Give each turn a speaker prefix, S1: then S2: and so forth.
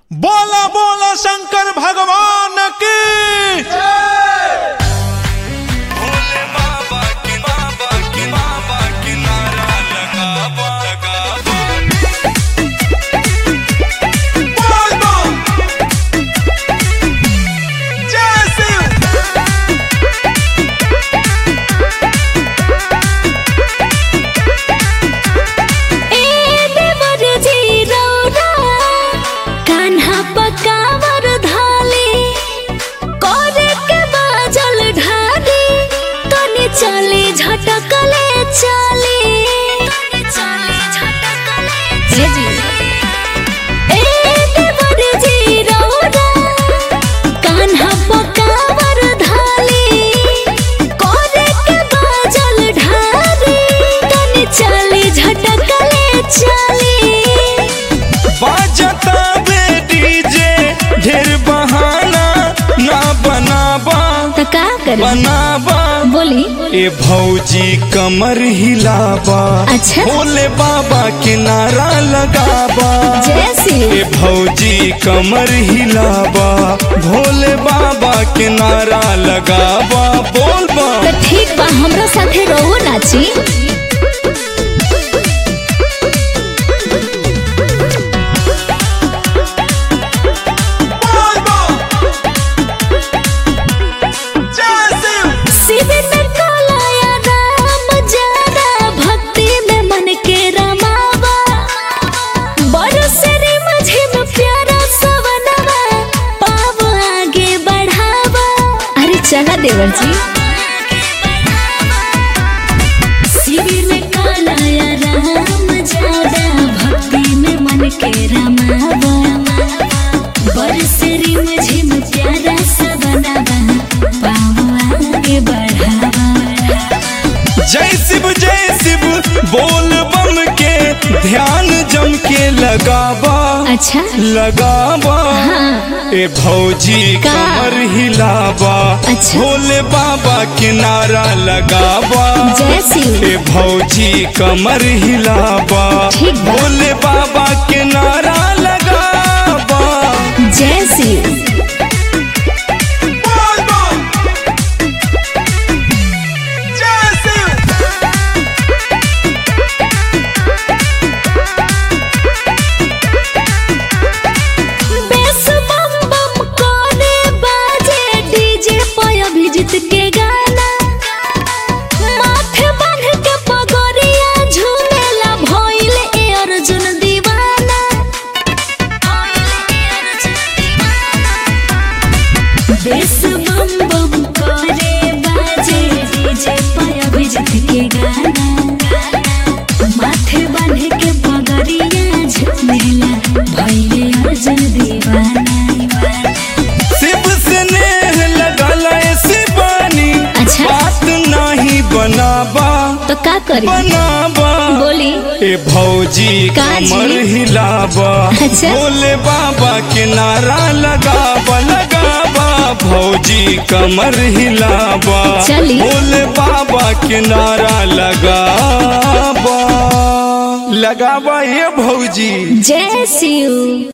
S1: बोला बोला शंकर भगवान की
S2: भोले बाबा की बाबा की बाबा की नारा लगाबा लगाबा
S1: बोल बम जय शिव
S3: ए देवर जी रौरा कान्हा पकावर धाली करे के बाजल ढाली तनी चली झटकले चली हे जी ए देवर जी रौरा कान्हा पकावर धाली करे के बाजल ढाली तनी चली झटकले चली
S2: बाजता बे डीजे ढेर बहाना ना बनाबा
S3: तो का करी
S2: बनाबा
S3: बोली
S2: ए भौजी कमर हिलाबा
S3: अच्छा।
S2: भोले बाबा के नारा लगाबा
S3: जैसी
S2: ए भौजी कमर हिलाबा भोले बाबा के नारा लगाबा बोल बा
S3: तो ठीक बा हमरा साथे रहो नाची
S1: बोल बम जय शिव
S3: शिविर में कालाया राम जाना भक्ति में मन के रमावा बरसरी मुझे में प्यारा सवनवा पाव आगे बढ़ावा अरे चला देवर जी शिविर में कालाया राम जाना भक्ति में मन के रमावा बरसरी मुझे में प्यारा सवनवा पाव आगे बढ़ावा
S2: जय शिव जय शिव बोल बम के ध्यान जम के लगाबा
S3: अच्छा
S2: लगाबा
S3: हाँ।
S2: ए भौजी
S3: का?
S2: कमर हिलाबा
S3: अच्छा।
S2: भोले बाबा के नारा लगाबा
S3: जय शिव
S2: ए भौजी कमर हिलाबा
S3: ठीक बा।
S2: भोले बाबा के नारा लगाबा
S3: जय शिव
S1: बोल बम जय शिव
S3: बेस बम बम कोने बाजे डीजे पे अभिजीत के गाना माथे बांध के पगोरिया झूमेला भइल ए अर्जुन दीवाना बेस बम बम करे बाजे डीजे पे अभिजीत के गाना माथे बांध के पगरिया झूमेला भइले अर्जुन दीवाना
S2: शिव से नेह लगल शिवानी
S3: अच्छा।
S2: बात नहीं बनाबा
S3: तो का करी
S2: बनाबा
S3: बोली
S2: ए भौजी
S3: का जी?
S2: कमर हिलाबा
S3: अच्छा।
S2: भोले बाबा के नारा लगाबा लगाबा भौजी कमर हिलाबा
S3: चली।
S2: भोले बाबा के नारा लगाबा लगाबा ये भौजी
S3: जय शिव